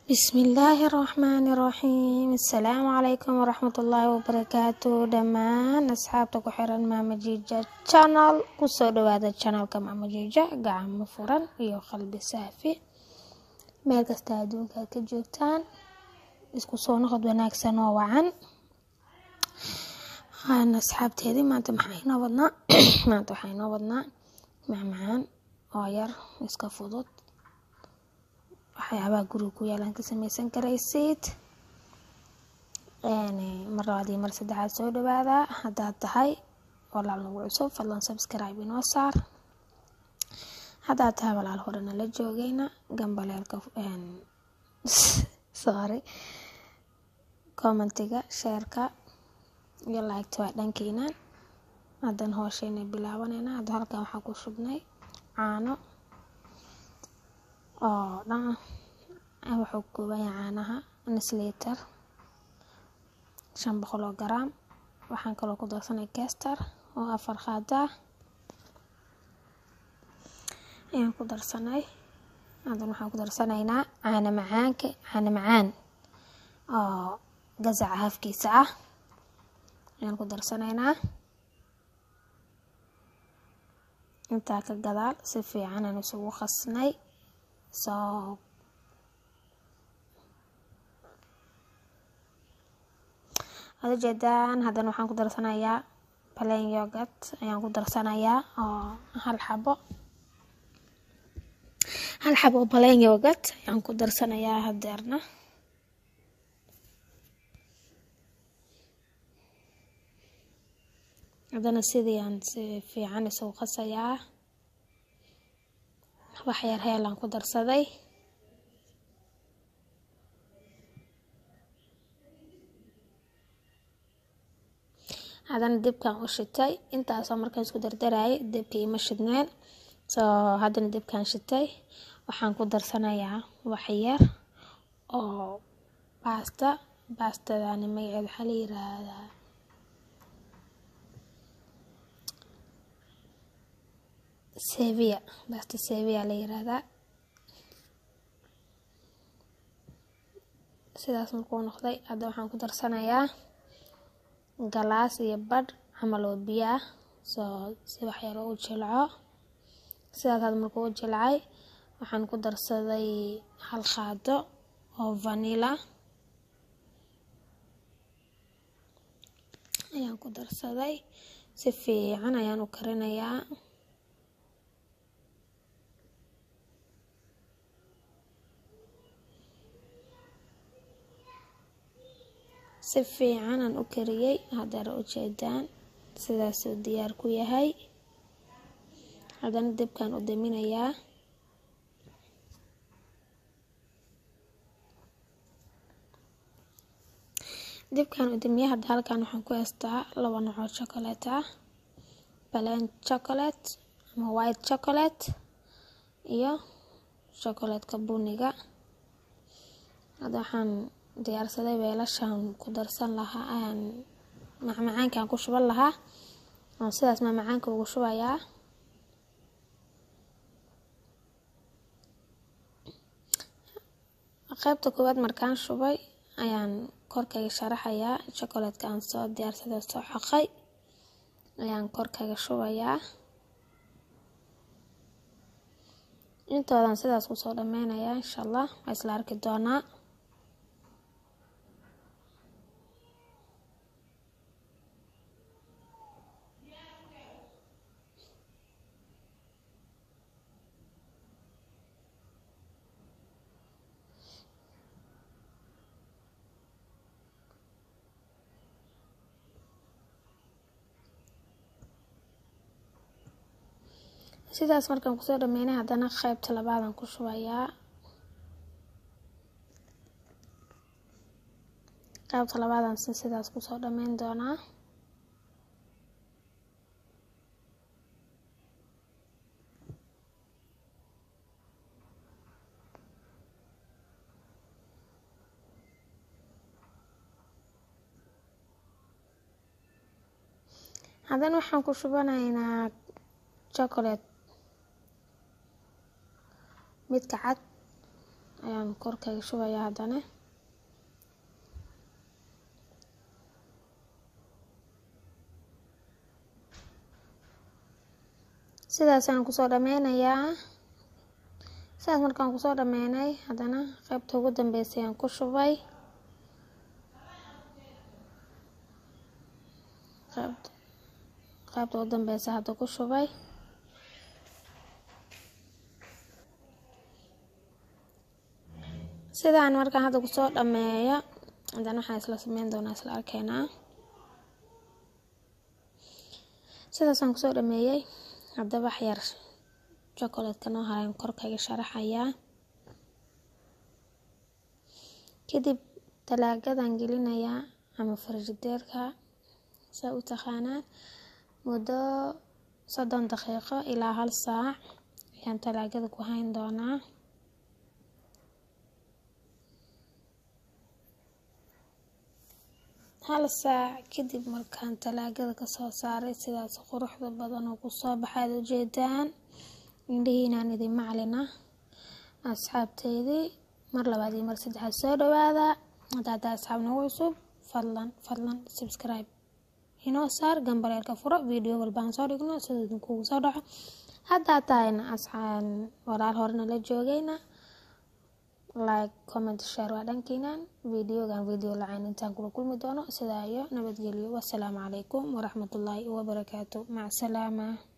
bismillaahi raxmaani raxiim asalaamu calaykum waraxmatullaahi wabarakaatu dhammaan asxaabta ku xiran maama jiija channel kusoo dhawaada channelka maama jiija gacmo furan iyo qalbi saafi meel kasta adduunka aad ka joogtaan isku soo noqod wanaagsan oo wacan asxaabteedii maanta maxaa inoo wadnaa maanta waxaa inoo wadnaa macmacaan oo yar iska fudud waxyaabaha guriga ku yaalaan ka sameysan karaysid mar labaad iyo mar saddexaad soo dhawaada haddaad tahay walaal nagu cusub fadlan subscribe inoo saar haddaad tahay walaal horena la joogayna gambaleelka sorry commentiga sheerka iyo laagta waa dhankiina haddan hoosheena bilaabanayna hadda halkan waxaa ku shubnay caano oo dhan wuxuu ka kooban yahay caanaha nus liiter shan boqol oo garaam waxaan kaloo ku darsanay kestar oo afar qaada ayaan ku darsanay haddan waxaan ku darsanaynaa caano macaanka caano macaan oo gasaca hafkiisa ah ayaan ku darsanaynaa intaa ka gadaal si fiican aan isugu qasnay soo waad ujeedaan haddana waxaan ku darsanayaa plain yogat ayaan ku darsanayaa oo hal xabo hal xabo oo plain yogat ayaan ku darsanayaa hadeerna haddana sidii aan si fiican isugu qasayaa wax yar heelaan ku darsaday haddana dibkaan u shitay intaasoo markaan isku dardarayay dibkii ima shidneen soo haddana dibkaan shitay waxaan ku darsanayaa wax yar oo baasta baastadani magaceed waxaa la yiraahdaa sevia basta sevia la yiraahdaa sidaas markuu noqday hadda waxaan ku darsanayaa galaas iyo badh camal oo biyo ah soo si waxyar u jilco sidaas had markuu u jilcay waxaan ku darsaday hal qaado oo vanilla ayaan ku darsaday si fiican ayaan u karinayaa si fiican aan u kariyey haddana ujeedaan sidaasuu diyaar ku yahay haddana dibkaan u daminayaa dibkaan u damiya hadda halkan waxaan ku heystaa laba nocoo chocolate ah balan chocolate ama white chocolate iyo chocolatka buniga hadda waxaan diyaarsaday weelashaan ku darsan lahaa macmacaankaan ku shuban lahaa oo sidaas macmacaanka ugu shubayaa qaybta koowaad markaan shubay ayaan korkayga sharaxayaa chocolatka aan soo diyaarsaday soo xoqay ayaan korkayga shubayaa intoodan sidaas kusoo dhameynayaa insha allah waa isla arki doonaa sidaas markaan kusoo dhameynay haddana qaybta labaadaan ku shubayaa qaybta labaadaan si sidaas kusoo dhameyn doonaa haddana waxaan ku shubanaynaa chocolate midka cad ayaan korkaga shubayaa haddana sidaasaan kusoo dhameynayaa sidaas markaan kusoo dhameynay haddana qeybta ugu dambeysay aan ku shubay qeybt qeybta ugu dambeysa hadda ku shubay sidaan markaan hadda kusoo dhameeyo haddana waxaan isla sameyn doonaa isla arkeynaa sidaasaan kusoo dhameeyey hadda wax yar chocolatka noo harayn korkaga sharaxayaa kadib talaagadan gelinayaa ama farjideerka saa u taqaanaan muddo soddon daqiiqo ilaa hal saac ayaan talaagada ku hayn doonaa hal saac kadib markaan talaagada kasoo saaray sidaas quruxda badan oo kusoo baxaad ujeedaan indhihiinaan idin maclina asxaabteydii mar labaad iyo mar saddexaad soo dhawaada haddaada asxaab nagu cusub fadlan fadlan subscribe inoo saar gambareerka furo video walbaan soo dhigno sida idinkugu soo dhaco haddaa tahayna asxaan walaal horena la joogayna like comment share waa dhankiinan videogan video lacayn intaan kula kulmi doono sidaa iyo nabadgelyo wasalaamu calaykum waraxmatullaahi wabarakaatu mac salaama